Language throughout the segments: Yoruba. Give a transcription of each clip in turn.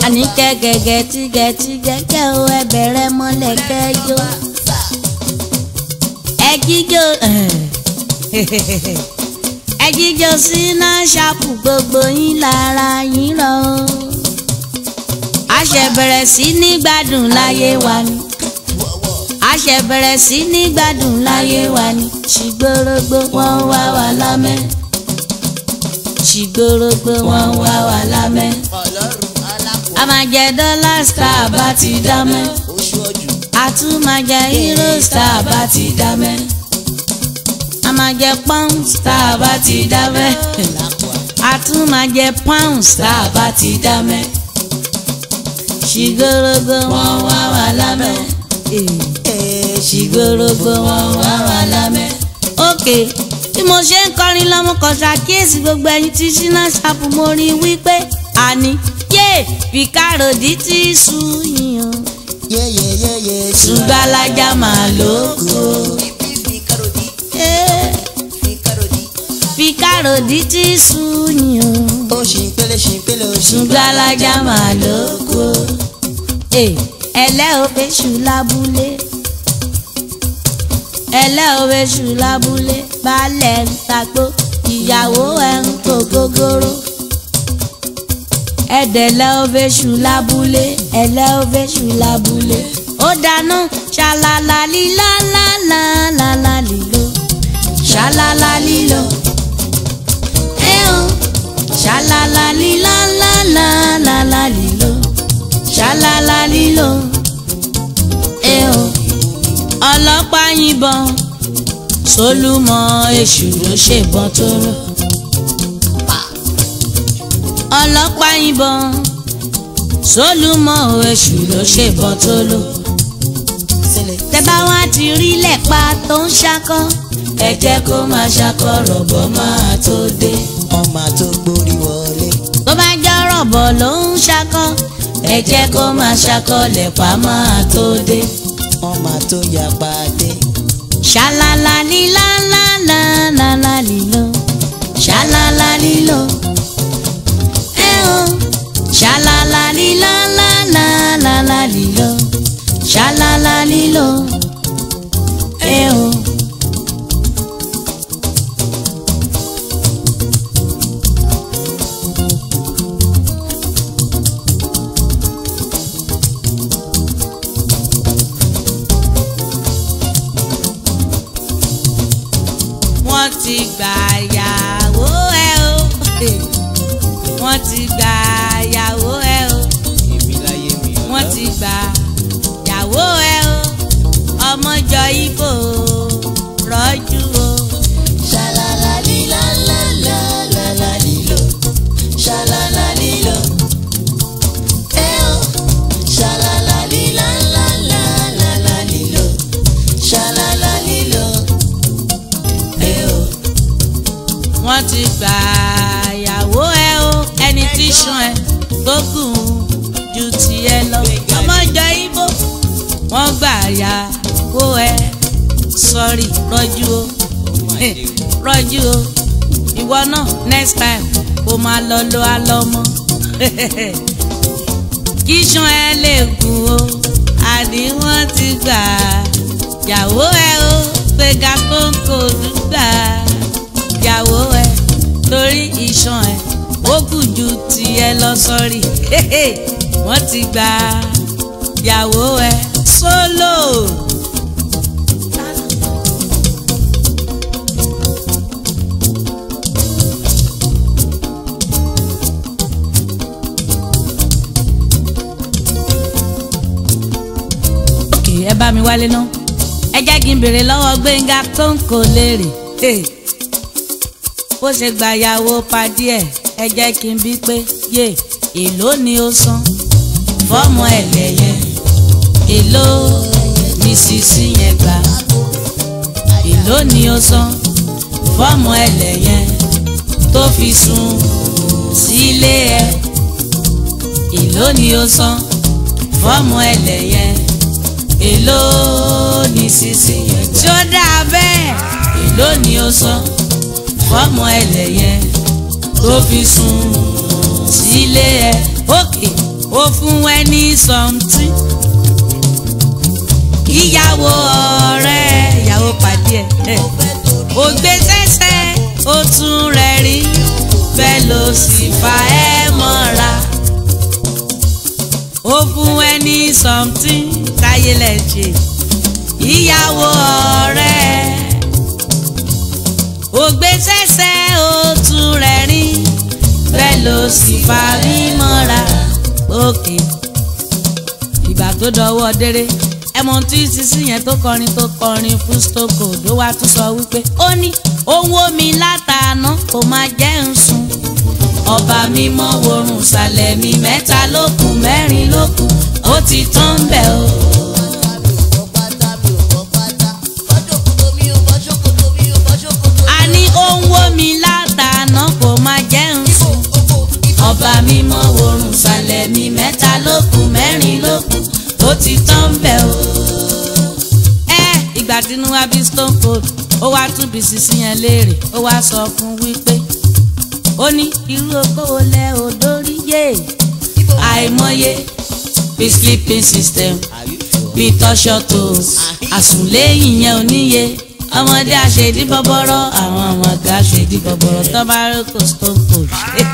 àní kẹ́gẹ́gẹ́ tí gẹ̀tí gẹ́gẹ́ o ẹ bẹ̀rẹ̀ mọ́lẹ̀ kẹ́jọ́ ẹ jíjó ẹ jíjó síná ṣàpù gbogbo yín lára yín rọ a ṣe bẹ̀rẹ̀ sí ní gbádùn láyé wa ni a ṣe bẹ̀rẹ̀ sí ní gbádùn láyé wa ni ṣìgbórógbó wọn wá wà lámẹ́ ṣìgbórógbó wọn wá wà lámẹ́ a máa jẹ dọ́là star bá ti dá mẹ́ a tún máa jẹ euro star bá ti dá mẹ́ a máa jẹ pound star bá ti dá mẹ́ a tún máa jẹ pound star bá ti dá mẹ́ ṣìgbórógbó wọn wá wà lámẹ́ ṣìgbórógbó wọn wá wà lámẹ́. ókè bí mo ṣe ń kọrin lọ́mọ kan ṣàkíyèsí gbogbo ẹyin tí ṣínà ṣàpù mo rí wípé àní yé fìkàròdì tí sú yìnyín ṣùgbọ́n alájà máa lóko. fìkàròdì tí sú yìnyín ó ṣì ń pélé ṣì ń pélé ó ṣì ń ṣùgbọ́n alájà máa lóko. ẹlẹ́ ò fẹ́ṣù lábúlé ẹlẹ́ ò fẹ́ṣù lábúlé baálẹ̀ ń tagbó ìyàwó ẹ̀ ń kó gógóró ẹ̀dẹ̀lẹ́ ò fẹ́ṣù lábúlé ẹlẹ́ ò fẹ́ṣù lábúlé ó dáná ṣàlàlà lílá lálálálá lílo ṣàlàlà lílo ẹ̀ ọ́ ṣàlàlà lílá lálálálá lílo ṣàlàlà lílo ẹ̀ ọ́ ọlọ́pàá yìnbọn sólùmọ́ èṣù ló ṣèbọn tó rọ ọlọ́pàá yìnbọn sólùmọ́ èṣù ló ṣèbọn tó lò sílẹ̀. tẹ́bá wá ti rí lẹ́pa tó ń ṣakọ́ ẹ jẹ́ kó máa ṣakọ́ rọ̀bọ̀ máa tó dé ọmọ tó gbórí wọlé. tó bá jẹ́ rọ̀bọ̀ ló ń ṣakọ́ ẹ jẹ́ kó máa ṣakọ́ lẹ́pa máa tó dé ọmọ tó yapa dé. ṣàlàlà lílá lálálálá lílo ṣàlàlà lílo ẹ o ṣàlàlà lílá lálálálá lílo ṣàlàlà lílo ẹ o. wọ́n ti gbà yàwó ẹ o wọ́n ti gbà yàwó ẹ o wọ́n ti gbà yàwó ẹ o ọmọjọ ibo rọ́jú o. ṣàlàlà lílà lálà lálà lílò ṣàlàlà lílò. ẹ ó ṣàlàlà lílà lálà lálà lílò ṣàlàlà lílò. ẹ ó. wọ́n ti gbà yàwó ẹ o ẹni tí sùn ẹ tó gùn ju tiẹ̀ lọ ọmọjọ ibo wọ́n gbà yàwó ẹ sọrí rọ́jú o rọ́jú o ìwọ náà next time kó máa lọ lo alọ́mọ kí sùn ẹ lè gùn o àní wọ́n ti gbà yàwó ẹ o gbéga kóńkó dúgbà yàwó ẹ torí ìṣàn ẹ ó kù ju tiẹ̀ lọ sọrí wọ́n ti gbà yàwó ẹ sólò. òkè ẹ bá mi wálé ná ẹ jẹ́ kí n béèrè lọ́wọ́ gbẹ̀ngà tó ń kó léèrè Hey. bó ṣe gbàyàwó padì ẹ̀ ẹ jẹ́ kí n bí pé yé èló ni ó san fọ́ọ̀mù ẹ̀lẹ́yẹ èló ni sísí yẹn gbà èló ni ó san fọ́ọ̀mù ẹ̀lẹ́yẹ tó fi sùn sílé ẹ̀ èló ni ó san fọ́ọ̀mù ẹ̀lẹ́yẹ èló ni sísí yẹn gbà tí ó dáa bẹ́ẹ̀ èló ni ó san fọ́ọ̀mù ẹlẹ́yẹ tó fi sùn sílé ẹ òkè ó fún ẹni sọ̀ǹtì ìyàwó ọ̀rẹ́ ìyàwó pàdé ẹ̀ ó gbé sẹ́sẹ́ ó tún rẹ̀ rí bẹ́ẹ̀ ló sì fa ẹ́ mọ́ra ó fún ẹni sọ̀ǹtì káyé lẹ̀ ṣe ìyàwó ọ̀rẹ́ ó gbé sẹ́sẹ́ ó tún rẹ̀ rí bẹ́ẹ̀ ló sì fa rí mọ́ra òkè ìgbà tó dọwọ́ déré ẹmọ tí sísí yẹn tó kọrin tó kọrin fún stoko ló wá tún sọ wípé ó ní òun omi látàánà kò máa jẹ́ ń sùn ọba mímọ́ worun sàlẹ̀ mi mẹ́ta lókun mẹ́rin lókun ó ti tán bẹ̀ o. a ní òun omi látàánà kò máa jẹ́ ń sùn ọba mímọ́ worun sàlẹ̀ mi mẹ́ta lókun mẹ́rin lókun ó ti tán bẹ̀ o. ẹ ìgbà tínú wa bí stone cold ó wá tún bí sisi yẹn léèrè ó wá sọ fún wípé ó ní irú okòwò lẹ ò dórí yé àìmọye bí sleeping system bí tọ́ṣọ́ tó àsùnléyìn yẹn ò níye ọmọdé àṣedí bọ́bọ́rọ́ àwọn ọmọdé àṣedí bọ́bọ́rọ́ tó bá rókò stone cold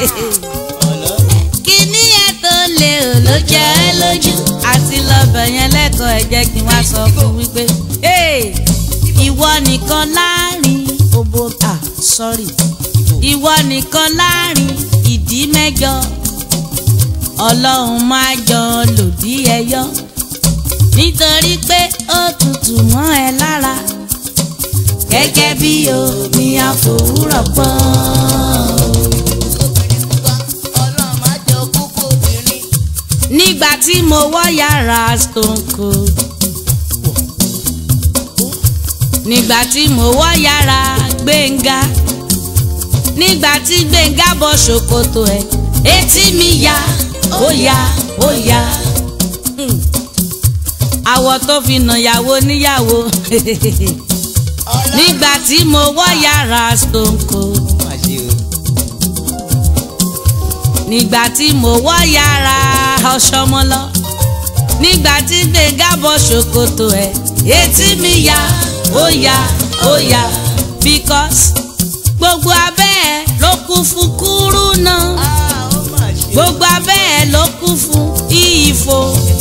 kíní yẹn tó lé o ló jẹ ẹ́ lójú àti lọ́bẹ̀ yẹn lẹ́kọ̀ọ́ ẹ jẹ́ kí n wá sọ fún wípé ìwọ nìkan láàrin òbò à sorry ìwọ nìkan láàrin ìdí mẹ́jọ ọlọ́run máa jọ lòdì ẹyọ nítorí pé ó tutù mọ́ ẹ lára gẹ́gẹ́ bí omi àfòwúrọ̀ pọ́n. nígbà tí mo wọ́ yàrá stone cold nígbà tí mo wọ́ yàrá gbẹ̀ngà nígbà tí gbẹ̀ngà bọ́ ṣòkòtò ẹ̀ etí mi ya ó ya ó ya àwọ̀ tó fi nà yàwó níyàwó nígbà tí mo wọ́ yàrá stone cold nígbà tí mo wọ́ yàrá ọ̀ṣọ́mọlọ nígbà tí gbẹ̀ngà bọ́ ṣòkòtò ẹ̀ etí mi ya ó ya ó ya because gbogbo abẹ́ ẹ̀ ló kún fún kúrú náà gbogbo abẹ́ ẹ̀ ló kún fún ìyífo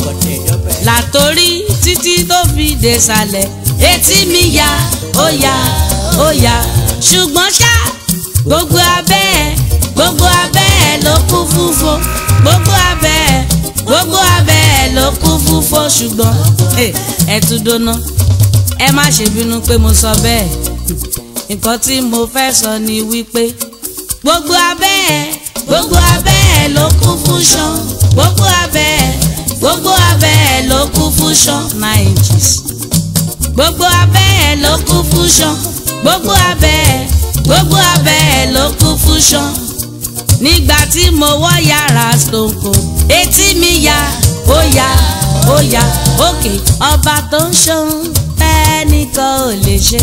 látòrí títí tó fi dé sàlẹ̀ etí mi ya ó ya ó ya ṣùgbọ́n ṣá gbogbo abẹ́ ẹ̀ gbogbo abẹ́ ẹ̀ ló kún fúnfo gbogbo abẹ́ ẹ̀ gbogbo abẹ́ ẹ̀ ló kún fúnfo ṣùgbọ́n ẹ tún dóná ẹ má ṣe bínú pé mo sọ bẹ́ẹ̀ nǹkan tí mo fẹ́ sọ ni wípé gbogbo abẹ́ ẹ̀ gbogbo abẹ́ ẹ̀ ló kún fún ṣan gbogbo abẹ́ ẹ̀ gbogbo abẹ́ ẹ̀ ló kún fún ṣan nine inches gbogbo abẹ́ ẹ̀ ló kún fún ṣan gbogbo abẹ́ ẹ̀ gbogbo abẹ́ ẹ̀ ló kún fún ṣan nígbà tí mo wọ́ yàrá stone cold etí mi ya ó ya ó ya òkè ọba tó ń ṣohun tẹ́nìkan ò lè ṣe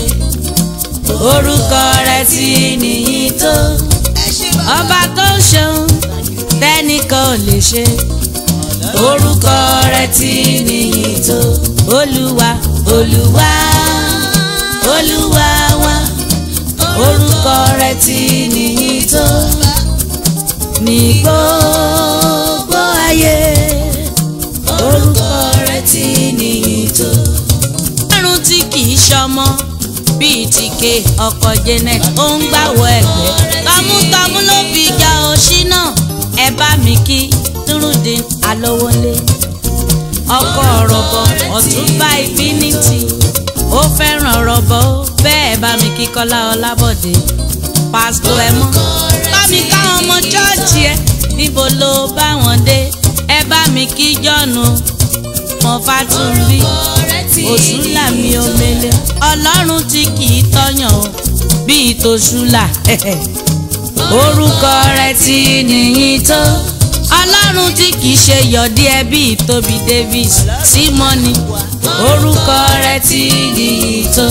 orúkọ rẹ̀ ti nìyí tó ọba tó ń ṣohun tẹ́nìkan ò lè ṣe orúkọ rẹ̀ ti nìyí tó olúwa olúwa olúwa wa orúkọ rẹ̀ ti nìyí tó ní gbogbo ayé orúkọ rẹ̀ ti nìyí tó. ọlọ́run tí kì í ṣọmọ bíi tìkè ọkọ̀ janet ó ń gbàwọ̀ ẹ̀gbẹ́ tọmútọmú ló fi ja òṣì náà ẹ bá mi kí nurudeen alówólé ọkọ ọ̀rọ̀bọ ọ̀túnba ìbínítì ó fẹ́ràn ọ̀rọ̀bọ bẹ́ẹ̀ bá mi kí kọ́lá ọlábọ̀dé pásítọ̀ ẹ mọ́ bá mi káwọn ọmọ chọ́ọ̀chì ẹ níbo ló bá wọn dé ẹ bá mi kí jọ́nu mọ fátúnbí òṣùlà mi omele ọlọ́run tí kì í tọ́yàn o bíi tòṣùlà orúkọ rẹ̀ ti nìyí tó ọlọ́run tí kì í ṣe yọ̀dí ẹ bíi tóbi davis símọ́ni orúkọ rẹ̀ ti nìyí tó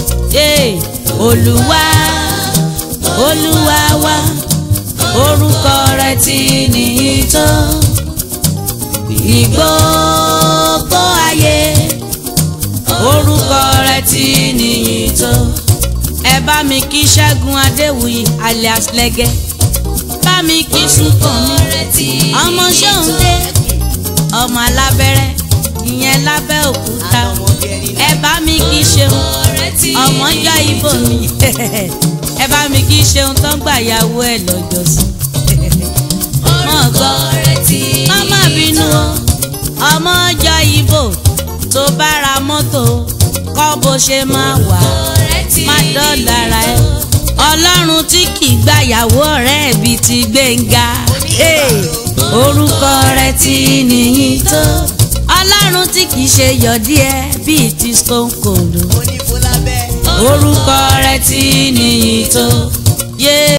olúwa olúwa wa orúkọ rẹ̀ ti nìyí tó ní gbogbo ayé orúkọ rẹ̀ ti níyì tó ẹ bá mi kí ṣẹ́gun adéwuyì alias lẹ́gẹ́ bá mi kí sùkàn mi ọmọ ṣóhundé ọmọ alábẹ́rẹ́ ìyẹn lábẹ́ òkúta ẹ bá mi kí ṣeun ọmọ jọ ibo mi ẹ bá mi kí ṣeun tó ń gbàyàwó ẹ lọ́jọ́ sí mọ̀ gbọ́ ọmọ bínú o ọmọ jọ ibo tó bá ra mọ́tò kọ́ bó ṣe máa wà má dọ́là ẹ ọlọ́run tí kì í gbàyàwó ọ̀rẹ́ bí ti gbẹ̀ngà orúkọ rẹ̀ ti níyì tó ọlọ́run tí kì í ṣe yọ̀dí ẹ bíi ti stone cold orúkọ rẹ̀ ti níyì tó yé.